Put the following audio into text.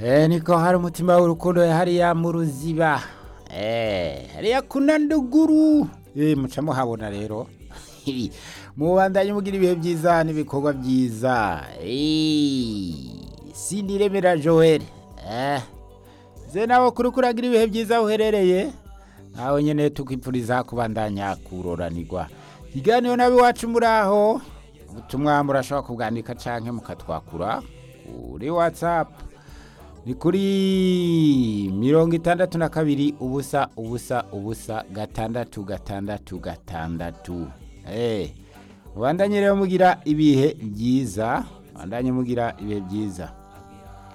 Eh, niko hari umutima w'urukundo hariya mu ruziba Eh, hariya kuna nduguru Eh, muca muhabona rero mubandanye mugira ibihe byiza n'ibikorwa byiza Eh, sindiremera joel eh. ze nawe kuri kuragira ibihe byiza aho uherereye nawe nyene tukwipfuriza kubandanya kuroranirwa ikiganiro nabi wacu muri aho ubutumwa murashobora kubwandika canke mukatwakura kuri whatsapp ni kuri mirongo itandatu na kabiri ubusa ubusa ubusa gatandatu gatandatu gatandatu Eh, mubandanye rero mugira ibihe byiza mubandanye mugira ibihe byiza